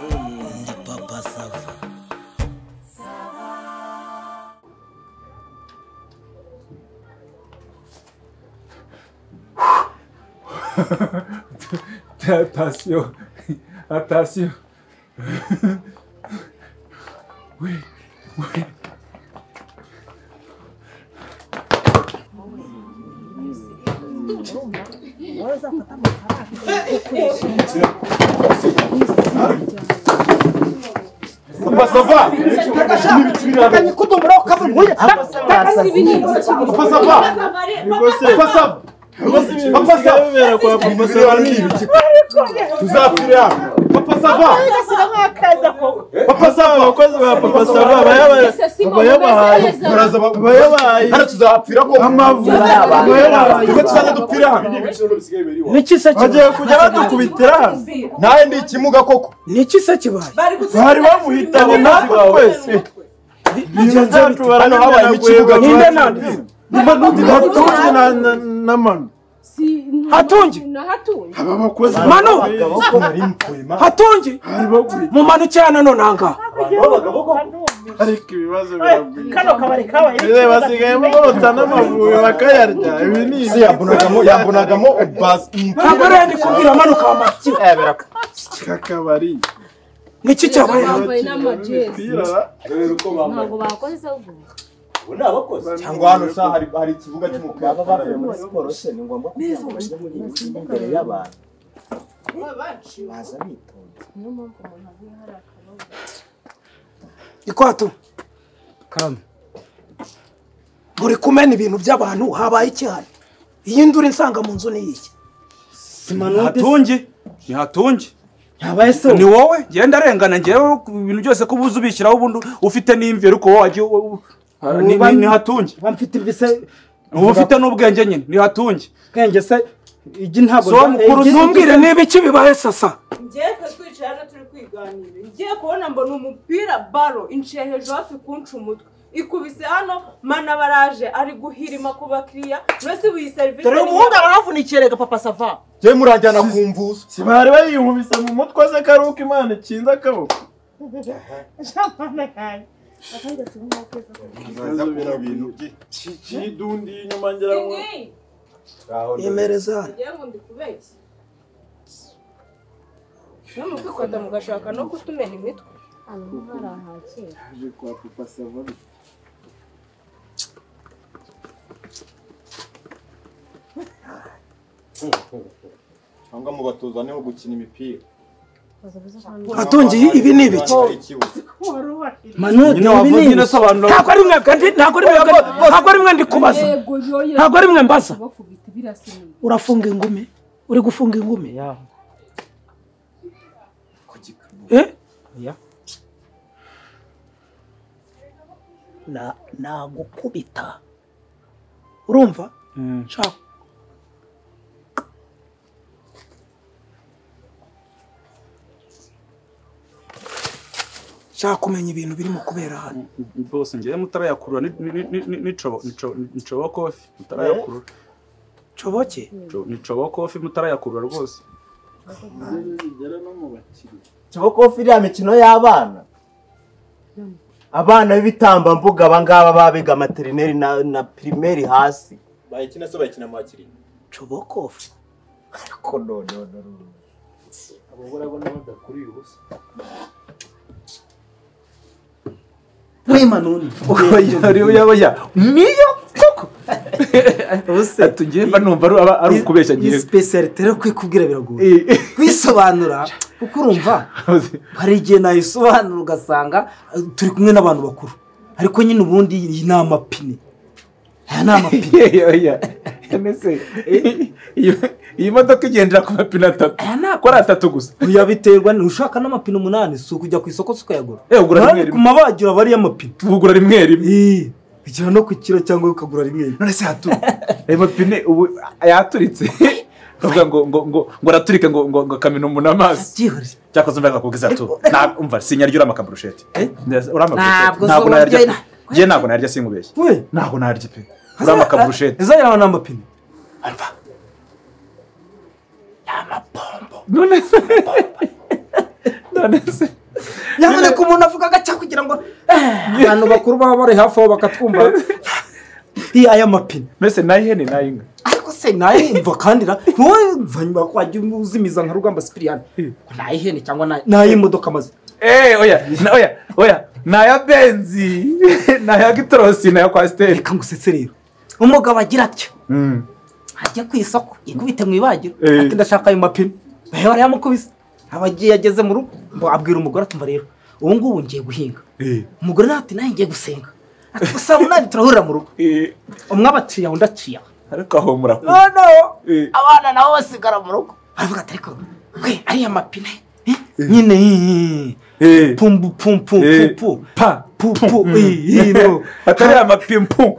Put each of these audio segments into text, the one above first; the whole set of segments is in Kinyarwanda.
Ndi papa sava Attention Attention Oui, oui. Papa, ça va Nataka nikute mrao kama mwenye. Nataka si vinyi. Papa, ça va Papa, ça va Papa, ça va Papa, ça va Tuzapfira hano. Papa, ça va Papa, ça va Abakozi ba Papa, ça va bayabahaye baraza bayabahaye hano tuzapfira ko amavura bayabahaye ko tuzajya dupfira hano Niki se bagiye kujya badukubitira hano nawe ni ikimuga koko Niki se kibaye? bari bamuhitanye natwe twese ibintu byacu barabimena Ninde nande? batunzwe na na- n'amano Hatungi. aba bakozi Manu! abagabo bari mutwema Hatungi. bari bagwira Mu manuke hano none aha ngaha. ariko ibibazo biragwira kano kabari kabaye Ize basigayemo bota n'amavubi bakayarya ibi ni ibiki? yambonagamo yambonagamo ubasi Ntabwo rero ndi kubwira manuka wa matiyo. kakabari Niki cyabaye hano? bambaye n'amajezi Imipira, dore uko bambaye ntabwo bakoze ahubwo cyangwa hano sa hari hari ikibuga cy'umupira baba bavuye muri siporo se ni ngombwa kugira ngo bajye muri iyi mikino imbere y'abantu baza bitonze niyo mpamvu umuntu aguye hari akabazo Ikwatu. Kame. Muri kumena ibintu by'abantu habaye iki hano? Iyi nduru insanga mu nzu ni iki? hatungi ni hatungi ntabaye se ni wowe genda arengana ngewe ku bintu byose ko ubuze ubishyiraho ubundi ufite n'imvi ariko wowe wagiye u- u- ha- ni- ni- ni hatungi uba mfite imvi se uba ufite n'ubwenge nyine ni hatungi ubwenge se igi ntabwo So mukuru igi- Ntumbwire niba iki bibaye sasa. ngiye twicaye hano turi kwiganira ngiye kubona mbona umupira baro inciye hejuru hafi kunca umutwe ikubise hano mana baraje ari guhirima ku bakiriya mbese buyi serivisi dore umuhungu arahavunikiye rega papa sava njye murajyana ku mvuzo si bari bayihubise mu mutwe se ko ari uko imana ikinze akaboko muraza kubona ibintu bye kidundiye inyuma ngira ngo ngaho Yemereza hano. ngiye ngo ndi kubeshya no mu kwikunda mugashaka no kutumena imitwe ahantu hari ahakera aje kwa papa sava cyangwa mubatoza niho gukina imipira bazabuze Hatungi ibi ni ibiki? Hari ikibuga. manude nyine ibi wavuga ni nyine sobanura ntabwo ari mwebwe ndi ntabwo ari mwebwe ntabwo ari mwe ndi kubaza ntabwo ari mwe mbaza bakubita birasiniye urafunga ingumi uri gufunga ingumi yaho eh Na- nagukubita urumva nshaka nshaka kumenya ibintu birimo kubera hano bose ngewe mutarayakurura ni- ni- ni- ni- ni- nicobo- nico- nicobo kofi mutarayakurura coboke Nico- nicobo kofi mutarayakurura rwose kibokofi iriya mikino y'abana abana b'ibitambambuga aba ngaba babiga materineri na na pirimeri hasi bayikina se bayikina mu bakiriya cobokofu ariko none none none. niyo koko tugiye mba numva ari- aba- ari ukubeshya ngewe sipesiyalite rero kwikubwira biragoye Eh, kwisobanura kuko urumva hari igihe nayisobanura ugasanga eh, turi kumwe n'abantu bakuru ariko nyine ubundi iyi ni amapine aya ni amapine yewe oya mbese iyo- iyi modoka igendera ku mapine atatu ko ari atatu gusa uya biterwa ni ushaka n'amapine umunani si ukujya ku isoko si ukayagura Eh, ugura rimwe Nawe rimwe. ku mabagiro aba ariyo amapine tugura rimwe rimwe Eh, ugera no ku kiro cyangwa ukagura rimwe none se hatu ayo mapine ubu yaturitse bavuga ngo ngo ngo ngo araturika ngo ngo ngo akamena umuntu amaso byihuse cyakoze umva agakubwiza atu nta umva sinyaryura amakaburusheti urama Ntabwo burusheti ntabwo zo nayarya urya- ngewe ntabwo nayarya sinkubeshye we ntabwo nayarya pe urama akaburusheti izo yawe ni amapine ni amapombo none se none se nyaboneka umuntu avuga agaca kugira ngo eh, abantu bakuru baba bari hafi aho bakatwumva iyo aya mapine mbese n'ay'ihene n'ay'inka ariko se nayimva kandi na ntuzanyuma ko wajya uzimiza nka rugamba sipiriyani nayihene cyangwa nayi- nayimodoka amaze Eh, oya na- oya oya ni aya benzi ni aya gitorosi ni aya kwasiteri reka ngusetse rero umugabo agira atyo ajya ku isoko yikubite mu ibagiro Eh. ati ndashaka ayo mapine nawe barayamukubise aba agiye ageze mu rugo ngo abwira umugore ati mva rero ubu ngubu ngiye guhinga umugore nawe ati nawe ngiye gusenga ati gusa munani turahurira mu rugo umwe abaciye undi aciye aho ariko aho murakuze noneho abana nabo basigara mu rugo baravuga ati ariko we ariya mapine eh, nyine eh, pumbu pumpu Eh. pumpu pa pumpu Mm. eh, eh, no. atari amapimpu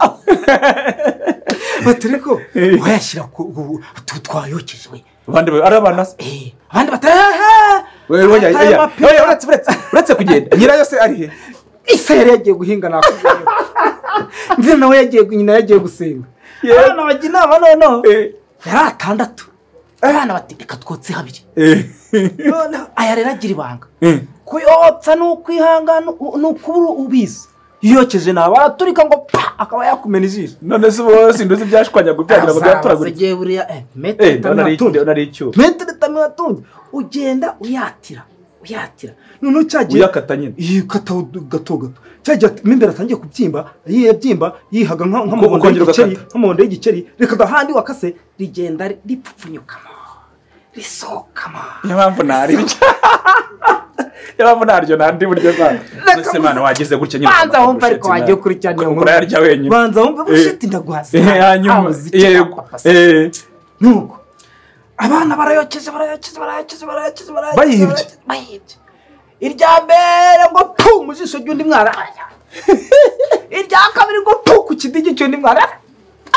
bati ariko wayashyira ku ku- utu twayokeje we abandi ba- ari abana se abandi bati aha Oya, oya, Atari oya. amapimpu. Oya, uretse uretse uretse kugenda nyirayo se ari he ese yari yagiye guhinga nakubwira ndetse nawe yagiye nyina yagiye gusenga abana bajya inama noneho yari atandatu abana bati reka twotse habiri noneho aya rero agira ibanga kuyotsa ni ukwihangana u- ni ukubura ubizi yokeje nawe araturika ngo pa akaba yakumena ijisho none se ubu sinduzi ibyashwanyaga byagira ngo byatoraguritse agiye buriya eh, metero Eh, itanu ndabona ari n'atunze. ndabona ari icyuma metero itanu n'atunze ugenda uyatira uyatira noneho cyagiye uyakata nyine yikata gato gato cyagiye ati- mo imbere atangiye kubyimba yiye abyimba yihaga nka- nk'amabondo ukongera y'igiceri ugakata. nk'amabondo y'igiceri reka agahandi wakase rigenda ri- ripfupfunyukamo risohokamo niyo mpamvu ntari niyo mpamvu ntaryo ntandi buryo bwawe mbese mwana wagize gutya nyine banza wumve ariko wagiye ukurikirana iyo ukora nkuru yarya wenyine banza wumve Eh. bushiti ndaguhasa Eh, hanyuma yego eh, nuko abana barayokeje barayokeje barayokeje barayokeje barayokeje Bayibye. barayokeje, bayibye irya mbere ngo pu mu jisho ry'undi mwana irya kabiri ngo pu ku kidigi cy'undi mwana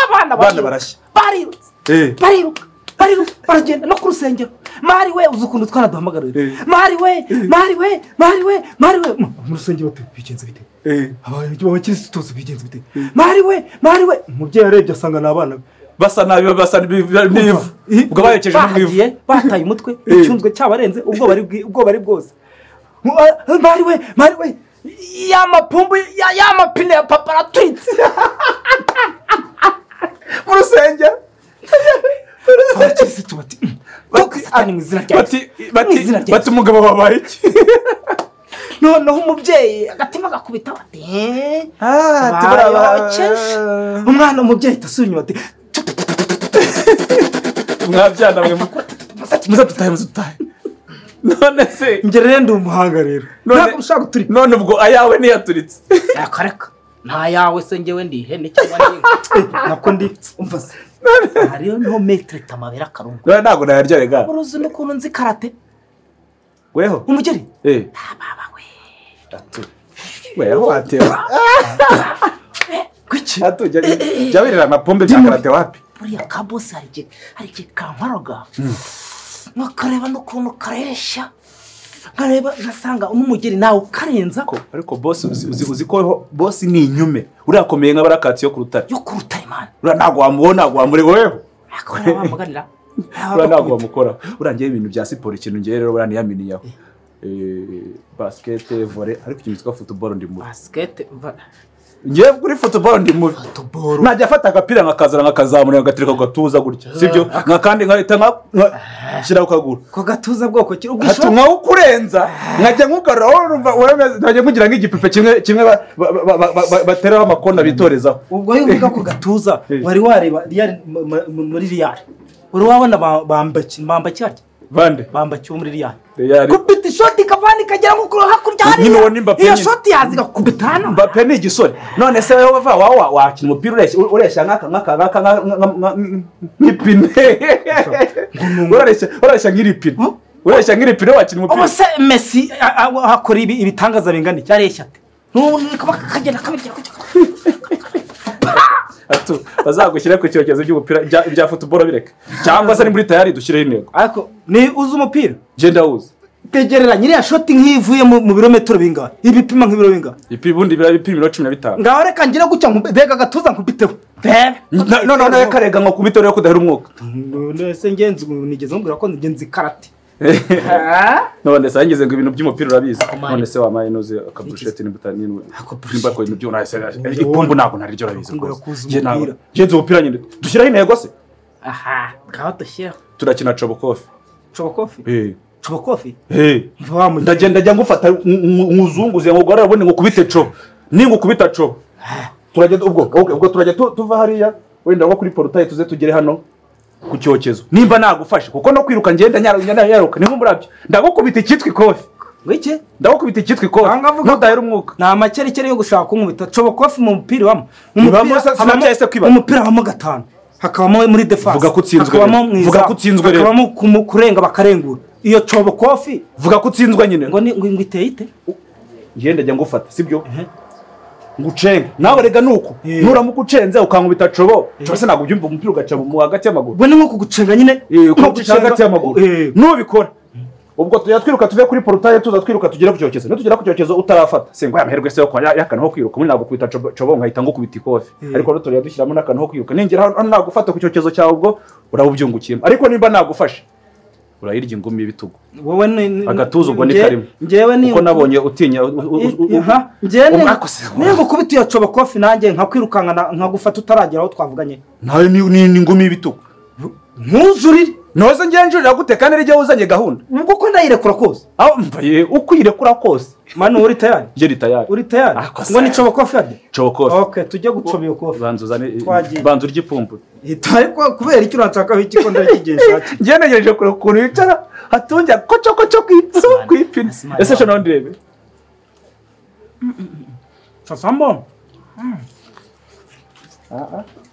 abana abana barashya barirutse Eh, bariruka bariruka baragenda no ku rusengero mari we uzi ukuntu twanaduhamagarira mari we mari we mari we mari we mu mu rusengero bate bigenze bite eh. abakirisitu tuzi bigenze bite mari we mari we umubyeyi arebye asanga ni abana be basa nabi basa n'iv- n'ivu ubwo bayokeje no mu ivu bahagiye bataye umutwe icyunzwe cyabarenze ubwoba ari bwi- ubwoba ari bwose Mu- ah, mari we mari we ya mapumbu ya- ya mapine ya papa araturitse mu rusengero abakirisitu bati "Mm, kuko satani mu izina rya Yesu." bati bati Mu izina rya bati umugabo wabaye iki noneho umubyeyi agatima gakubita bati "Eh, bayokeje umwana umubyeyi ahita asubira inyuma ati mwabyana mwe muze dutahe muze dutahe none se ngere rero ndi umuhanga rero None- ntabwo ushaka guturika none ubwo ayawe niyaturitse reka reka nta yawe se ngewe ndi ihene cyangwa ndi inka nako ndi umva se hariyo niho metero itamabera akarungu none ntabwo nayarya rega uruzi n'ukuntu nzi karate weho umugeri eh weho watewe kwiki atu jya jya wirira amapombe bya karate wapi buriya ka bose hari igihe hari igihe kankwaroga nkakareba n'ukuntu kareshya nkareba ngasanga umugeri nawe ukarenza Ko- ariko bosi uzi- uzi uzi ko bosi ni inyume uriya akomeye nk'abarakatsi yo ku rutare yo ku rutare mani uriya ntabwo wamubona ntabwo wamureba weho akorera bamuganira uriya ntabwo wamukoraho uriya ngewe ibintu bya siporo ikintu ngewe rero uriya niyaminiyeho Eh, basikete vore ariko ikintu cyitwa futuboro ndi mubi basikete va- ngewe kuri futuboro ndi mubi futuboro najya afata agapira nkakazana nkakazamura nkagatereka ku gatuza gutya sibyo nkakandi nkahita nka- nka- nshyira ku kaguru ko gatuza bwoko ki hati ubwisho nkawukurenza nkajya nkugarura wowe urumva urameze nkajya nkugira nk'igipupe kimwe kimwe ba- ba- ba- ba- ba- ba- bateraho amakona bitorezaho ubwo iyo uvuga ko gatuza wari wareba Real- mu- mu- mu- muri riyari wari wabona ba- bambaki bambaki harya bande bambaki wo muri riyari Real. kubita ishoti ikavana ikagera nko kuri hakurya Nyine uwo hariya ni Mbappé iyo nyine. shoti yaza igakubita hano mbappe ni igisore none se wowe va wawa wakina umupira ureshya ureshya nk'aka nk'aka nk'aka nka- nka- nka- nka- nk'ipine urareshya urareshya nk'iripine ureshya nk'iripine wakina ubu umupira se mesi a- a- a- akora ibi- ibitangaza bingana iki areshya ate n'ubundi kaba kagenda kabirya kujya Atu, bazagushyire ku cyokezo cy'umupira bya- bya futuboro bireka cyangwa se ni muri tayari dushyireho intego ariko ni uzi umupira genda wuza tegereranya iriya shoti nk'ivuye mu mu birometero bingana ibipima nk'ibiro bingana Ipi- ubundi biba bipimiro cumi na bitanu ngaho reka ngire gutya nku- mbega agatuza nkubiteho bebe No- no- no- no, karega ngo kubite rero kudahera umwuka none se ngenzi ubu nigeze mubwira ko ngenzi karate none se yageze ngo ibintu by'umupira urabizi none se wamaye nuze akaburusheti nimba utari nimba nimba ko ibintu byo nahise ipombo ntabwo ntari ryo urabizi rwose Njye ntabwo- njye nzi umupira nyine dushyiraho intego se aha ngaho dushyiraho turakina cobokofi cobokofi Eh. cobokofi Eh. ndagenda njya ngufata nkuzunguze ngo ugorora ubundi ngukubite co ningukubita co turajya ubwo okay, ubwo turajya tu- tuva hariya wenda nko kuri porutaye tuze tugere hano ku cyokezo nimba nagufashe kuko no kwiruka ngenda nyaru- njya nyaruka ni nk'umurabyo ndagukubita icyitwa ikofi ngiki ndagukubita icyitwa ikofi ntudahera umwuka ni amakerekere yo gushaka kunkubita cobokofi mu mupira ibamo Ibamo se- sinabyaye se kwibara. umupira habamo gatanu hakabamo muri defense Vuga ko utsinzwe rero. hakabamo mu izamu, Vuga ko utsinzwe rero. hakabamo ku- mu kurenga bakarengura iyo cobokofi vuga ko utsinzwe nyine ngo ni- ngo ngo iteye ite ngenda njya ngufata sibyo ngucenge nawe rega nuko nuramuka ucenze ukankubita cobo cobo se ntabwo ubyumva umupira ugaca mu mu hagati y'amaguru we ni nko kugucenga nyine ko guca hagati y'amaguru nubikora ubwo tujya twiruka tuve kuri porutaye tuza twiruka tugere ku cyokezo nitugera ku cyokezo utarafata singo ya mahirwe se yo kwa- ya- yakana ho kwiruka muri ntabwo kubita cobo- cobo nkahita ngukubita ikofi Eh. ariko rero turajya dushyiramo n'akantu ho kwiruka ningera hano hano nagufata ku cyokezo cyawe ubwo urabubyungukiyemo ariko nimba nagufashe urayirya ingumi y'ibitugu wowe ni agatuza ubwo ni nge- karimo ngewe ni kuko nabonye utinya u- u- u- u- Aha, njyewe umwakoze niba ukubita iyo cobokofi nanjye nkakwirukanka na- nkagufata utaragera aho twavuganye nawe ni ni- ni ingumi y'ibitugu ntuzurire ntoze ngenjurira gute kandi nijya wuzanye gahunda ubwo ko ndayirekura kose aho mbaye uko uyirekura kose manu uri tayari njye ni tayari uri tayari Akoze. ngo ni cobokofi yari cokofi ok tujye gucoma iyo kofi banza uzane Twagiye. banza urye ipombo ariko kubera icyo uranshakaho iki ko ndakigenza njye ntegereje kureba ukuntu yicara hatungira kocokoco ku ipso ku ipine ese shana ndirebe sasamo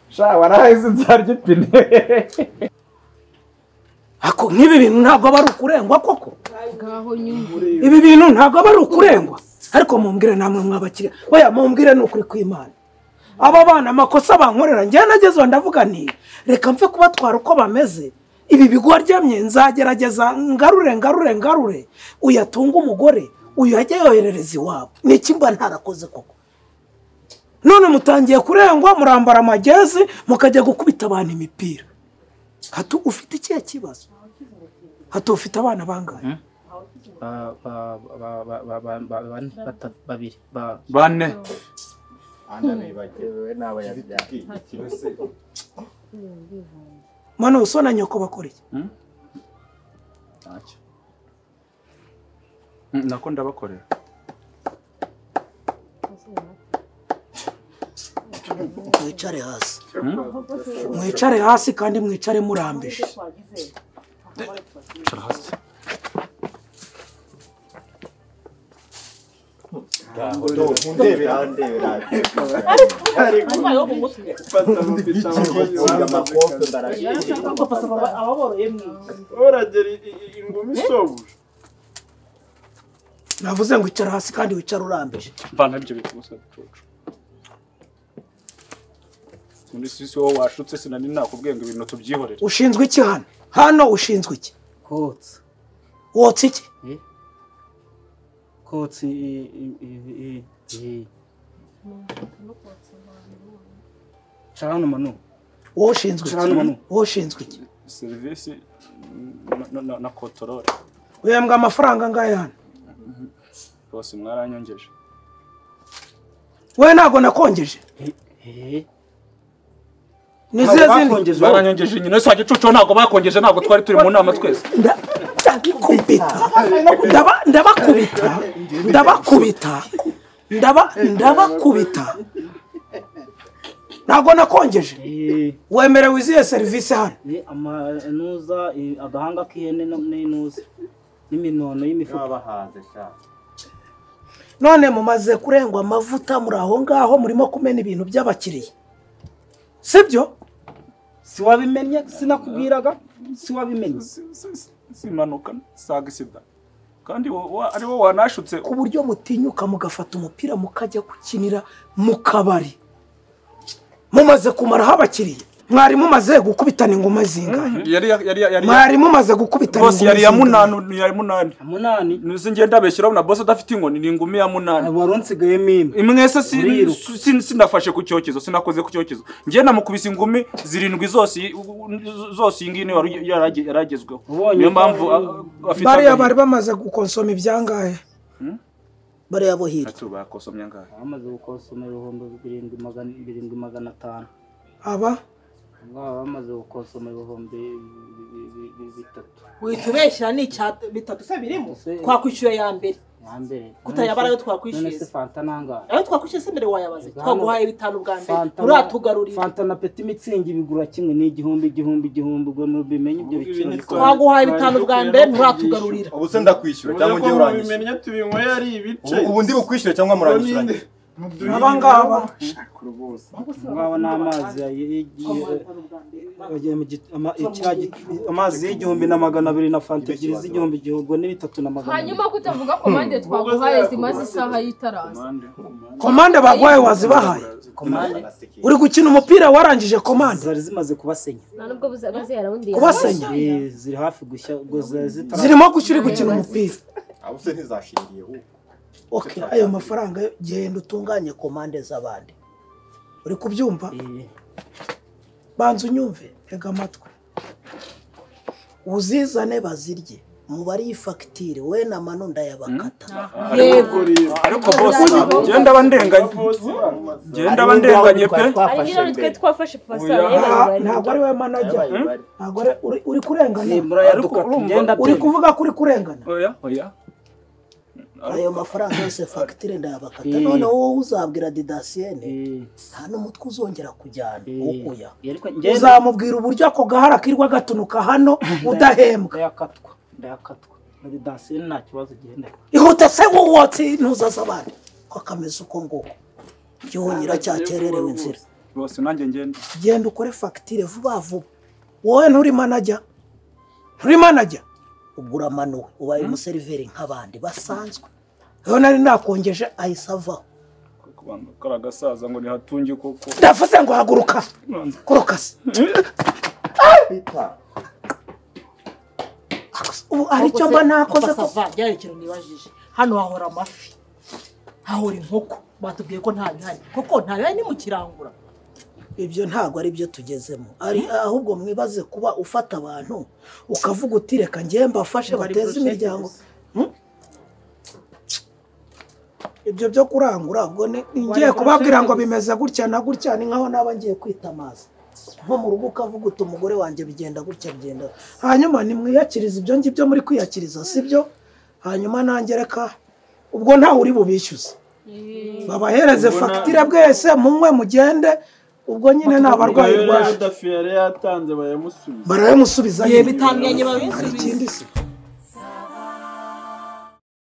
sha waraheze nzarya ipine ako nk'ibi bintu ntabwo aba ari ukurengwa koko ngaho nyumva ibi bintu ntabwo aba ari ukurengwa ariko mumbwire namwe mw'abakiriya oya mumbwire ni ukuri kw'imana aba bana amakosa bankorera njyewe nagezeho ndavuga nti reka mpfe kubatwara uko bameze ibi bigwaryamye nzagerageza ngarure ngarure ngarure uyatunge umugore uyajye yoherereza iwabo ni iki mba ntarakoze koko none mutangiye kurengwa murambara amagezi mukajya gukubita abantu imipira hatu ufite ikihe kibazo hatu ufite abana bangahe babiri bane mano so na nyoko bakora iki ntacyo Mm, nako ndabakorera mwicare hasi mwicare hasi kandi mwicare murambije cara hasi uragera ingumi isobuje navuze ngo icara hasi kandi wicare urambije vana ibyo bintu gusa gicucu muri sisi wowe washutse sinari nakubwiye ngo ibintu tubyihorere ushinzwe iki hano hano ushinzwe iki kotsa wotsa iki kotsa i- i- i- i- i- cara hano manu wowe ushinzwe Cara hano iki manu. wowe ushinzwe iki serivisi na- na- na- na kotorore wembwa amafaranga angahe hano rwose mwaranyongeje wowe ntabwo nakongeje ni zihe zindi bakongeje wowe. baranyangeje nyine saa gicucu ntabwo bakongeje ntabwo twari turi mu nama twese Nda- ndabikubita Ndaba- ndabakubita ndabakubita ndaba ndabakubita ntabwo nakongeje Eh, wemerewe izihe serivisi hano ni amanuza i- agahanga k'ihene no- n'inuza n'iminono y'imifuka none mumaze kurengwa amavuta muri aho ngaho murimo kumena ibintu by'abakiriya sibyo siwabimenye sinakubwiraga siwabimenye simanuka saga isida kandi wo- wa- ari wowe wanashutse ku buryo mutinyuka mugafata umupira mukajya gukinira mu kabari mumaze kumaraho abakiriya mwari mumaze gukubitana ingoma zingahe yari yari yari mwari mumaze gukubitana bose ingoma yari ya zingahe? munani ya munani munani nuzi ngenda abeshyiraho na bose adafite inkoni ni ingumi ya munani wari unsigayemo imwe imwese si- Uriruka. si- si- sinafashe ku cyokezo sinakoze ku cyokezo njye namukubise ingumi zirindwi zose i- u- u- zose iyi ngiyi niyo yari- yarage- yaragezweho niyo mpamvu a- a- afite bariya agahinda. bari bamaze gukonsoma ibyangahe bariya bo hirya Ati ubu bakosomye angahe bamaze gukosoma ibihumbi birindwi magana birindwi magana atanu aba baba bamaze gukosoma ibihumbi bi- bi- bi- bi- bitatu wihita ubeshyira ni icya bitatu se birimo twakwishyura ya mbere ya mbere Kutayabara ayo none se twakwishyuza fanta nangahe ayo twakwishyuza se mbere wayabaze Hano- twaguhaye bitanu bwa mbere Fanta na- uratugarurira fanta na peti mitsingi bigura kimwe ni igihumbi igihumbi igihumbi ubwo nubimenye ibyo biciro bikomeye. twaguhaye bitanu bwa mbere nturatugarurira ubu se ndakwishyura cyangwa ujye urangisha tubinyweye ari ibice Ubu- ubu ndi bukwishyure cyangwa murangishuranye abangaba ngaba ni amazi yagiye- yagiye mu git- ama- icya git- amazi y'igihumbi na magana abiri na fanta ebyiri z'igihumbi igihumbi ubwo ni bitatu na magana abiri hanyuma kutavuga komande twaguhaye zimaze isaha y'itaraza komande bagwaye wazibahaye uri gukina umupira warangije komande zari zimaze kubasenya nta nubwo buza- bazera undi Kubasenya? Ziri- ziri hafi gushya ubwo zari zitara- zirimo gushya uri gukina umupira abo se ntizashiriyeho okay ayo mafaranga yo genda utunganye komande z'abandi uri kubyumva banza unyumve tega amatwi uzizane bazirye mubare iyi fagitire we na mano ndayabakata Yego. ariko bose ngenda bandenganye ngenda bandenganye pe twe twafashe pasi ntabwo ari we manajya ntabwo ari- uri- uri kurengana Simbura ya Ariko Ducati, urumva, ngenda uri pe. kuvuga ko uri kurengana oya oya ayo mafaranga yose fagitire ndayabakata Eh. none wowe uzabwira didasiyene nta n'umutwe uzongera kujyana ukuya uzamubwira uburyo ako gahara kirirwa gatunuka hano udahembwa ndayakatwa ndayakatwa muri dansiyo nta kibazo gihenda ihute se wotsi ntuzaza abandi ko kameze uko nguko gihonyira cyakererewe inzira bose nanjye ngenda genda ukore fagitire vuba vuba wowe nturi manajya nturi manajya ubwo uramanuwe ubaye umuseriveri nk'abandi basanzwe rero nari nakongeje ahise avaho kari agasaza ngo nihatunge koko ndavuze ngo haguruka guruka se ubu hari icyo mba nakoze ko- byari ikintu nibajije hano hahora amafi hahora inkoko batubwiye ko nta bihari kuko nta bihari ni mu kirangura ibyo ntabwo ari byo tugezemo ari ahubwo mwibaze kuba ufata abantu ukavuga uti reka ngewe mbafashe Ngo hari bateze project imiryango gusa. Hmm? ibyo byo kurangura ubwo ni ni ngiye kubabwira ngo bimeze gutya na gutya ni nkaho naba ngiye kwita amazi nko mu rugo ukavuga uti umugore wanjye bigenda gutya bigenda hanyuma nimwiyakirize ibyo ngibyo muri kwiyakiriza sibyo hanyuma nanjye reka ubwo ntawe uri bubishyuze babahereze Ubwo na- fagitire bwese munywe mugende ubwo nyine nta barwayi rero rwaje yudafi yari yatanze barayamusubiza barayamusubiza Ye, nyine. bitandukanye babisubiza. Hari ikindi se